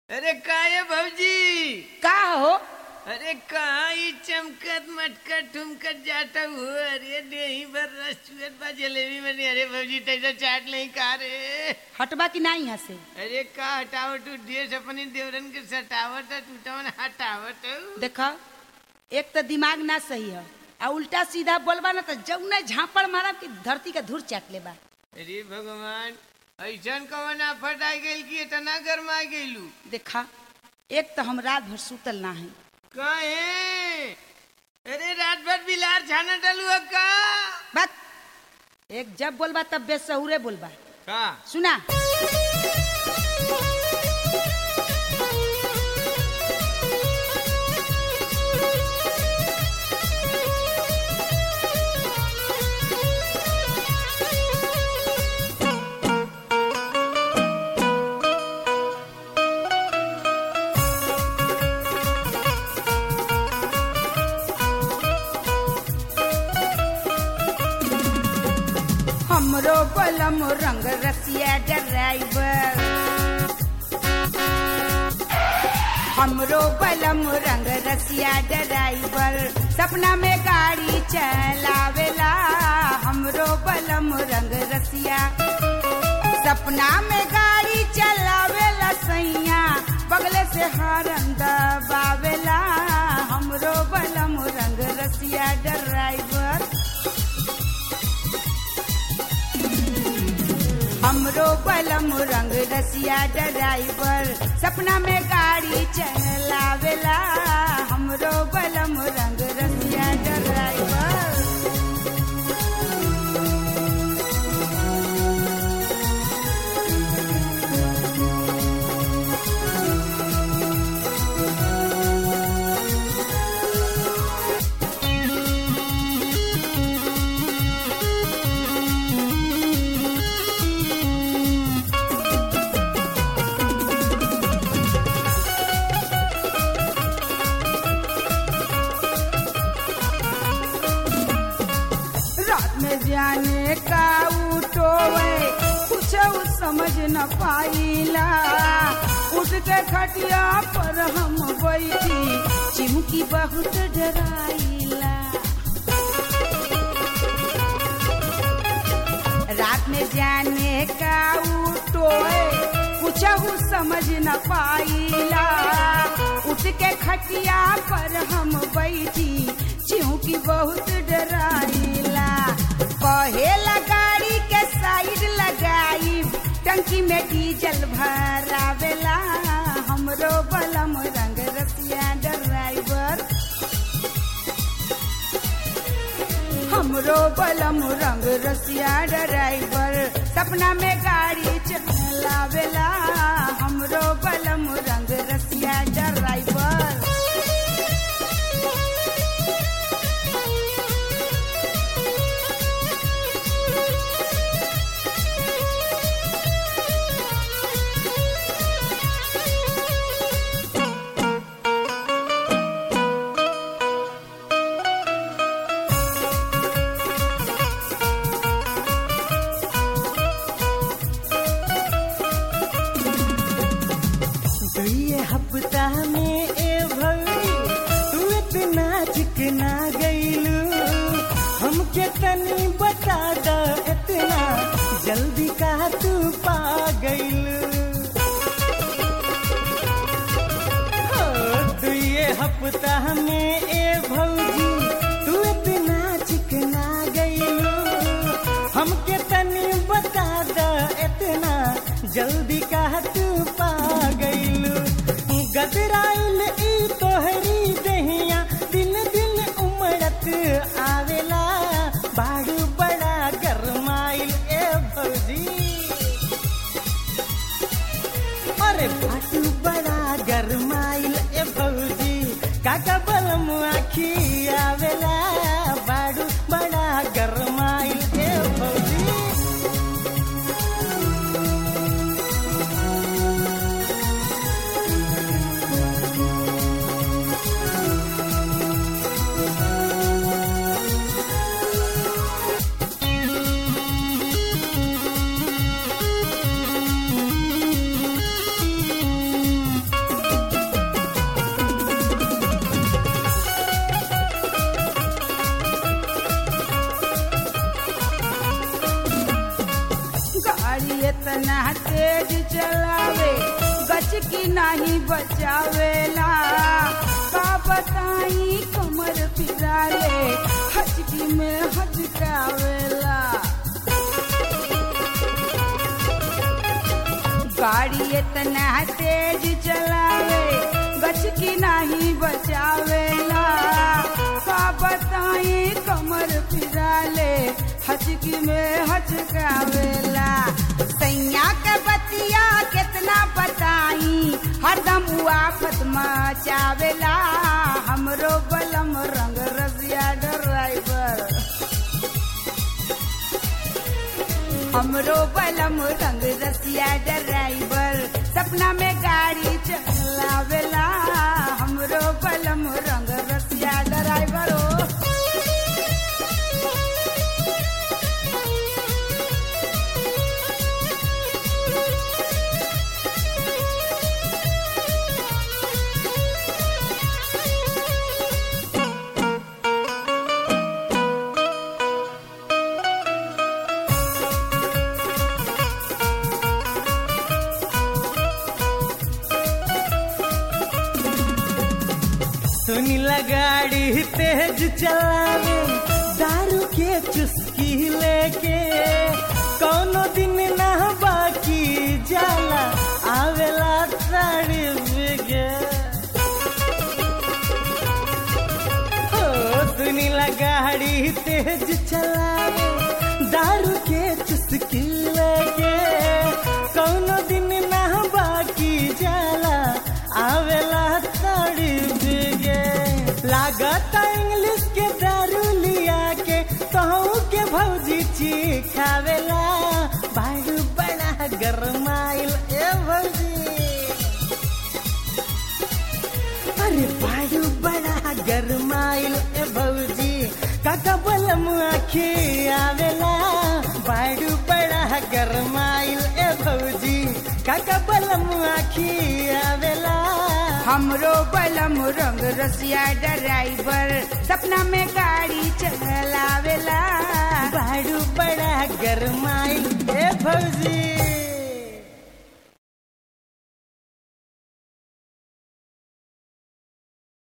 अरे काय भौजी का हो अरे कहाँ ई चमकत मटकत ठुमकत जाता हो अरे देही भर रस चुअत बा जलेबी बनी अरे भौजी तैसा चाट नहीं खा रे हटबा की नहीं यहाँ से अरे का हटावट देश अपने देवरन के सटावट है टूटवन हटावट है। देखा एक तो दिमाग ना सही है आ उल्टा सीधा बोलबा ना तो जौने झापड़ मारब कि धरती का धूर चाट लेबा अरे भगवान ऐसन कवन आफत आ गइल कि इतना गरमा गइलू देखा एक तो हम रात भर सुतल ना है काहे अरे रात भर बिलार छाना डलू है का बात एक जब बोलबा तब बेसहुरे बोलबा का सुना हमरो बलम रंग रसिया ड्राइवर हमरो बलम रंग रसिया ड्राइवर सपना में गाड़ी चलावेला हमरो बलम रंग रसिया सपना में गाड़ी चलावेला सैया बगले से हरन दबावेला हमरो बलम रंग रसिया ड्राइवर हमरो बलम रंग रसिया ड्राइवर सपना में गाड़ी चलावेला हमरो बलम रंग रसिया ड्राइवर रात में जाने का उठोवे कुछ समझ न पाइला उठ के खटिया पर हम बैठी चिमकी बहुत डराइला रात में जाने का उठोए कुछ समझ न पाइला उठ के खटिया पर हम बैठी चिंकी बहुत डराइला कहेला गाड़ी के साइड लगाई टंकी में डीजल भरावेला हमरो बलम रंग रसिया ड्राइवर हमरो बलम रंग रसिया ड्राइवर सपना में गाड़ी चलावेला हमरो बलम रंग रसिया ड्राइवर दुए हफ्ता में ए भौरी तू इतना चिकना गईलू हमके तनी बता द इतना जल्दी का तू पा गईलू हो, दुए हफ्ता में ए भौजी तू इतना चिकना गईलू हमके तनी बता द इतना जल्दी का तू पा गईलू गदराइल ई तोहरी दहिया दिन दिन उमड़त आवेला बाड़ू बड़ा गरमाइल ए भौजी अरे बाटू बड़ा गरमाइल ए भौजी काका बलम आखी आवेला बाड़ू बड़ा गरमाइल ए भौजी गचकी नहीं बचावेला का बताई कमर फिराले हचकी में हचकावेला गाड़ी इतना तेज चलावे गचकी नहीं बचावेला का बताई कमर फिराले हचकी में हचकावेला सैया के बतिया कितना बताई हरदम उआफत मचावेला हमरो बलम रंग रसिया ड्राइवर हमरो बलम रंग रसिया ड्राइवर सपना में गाड़ी चलावेला हमरो बलम रंग रसिया ड्राइवर ओ सुनीला गाड़ी तेज चलावे दारू के चुस्की लेके कौनो दिन ना बाकी जाला आवेला साड़ी बिगे हो सुनीला गाड़ी तेज चलावे दारू के चुस्की लेके कौनो दिन ना बाकी जाला आवेला साड़ी बिगे लागत इंग्लिश के दारू लिया के कहूँ के भौजी ची खावेला बाड़ू बड़ा गरमाइल ए भौजी अरे बाड़ू बड़ा गरमाइल ए भौजी काका बलम आखी आवेला बाड़ू बड़ा गरमाइल ए भौजी काका बलम आखी आवेला हमरो बलम रंग रसिया ड्राइवर सपना में गाड़ी चलावेला बाड़ू बड़ा गरमाइल ए भौजी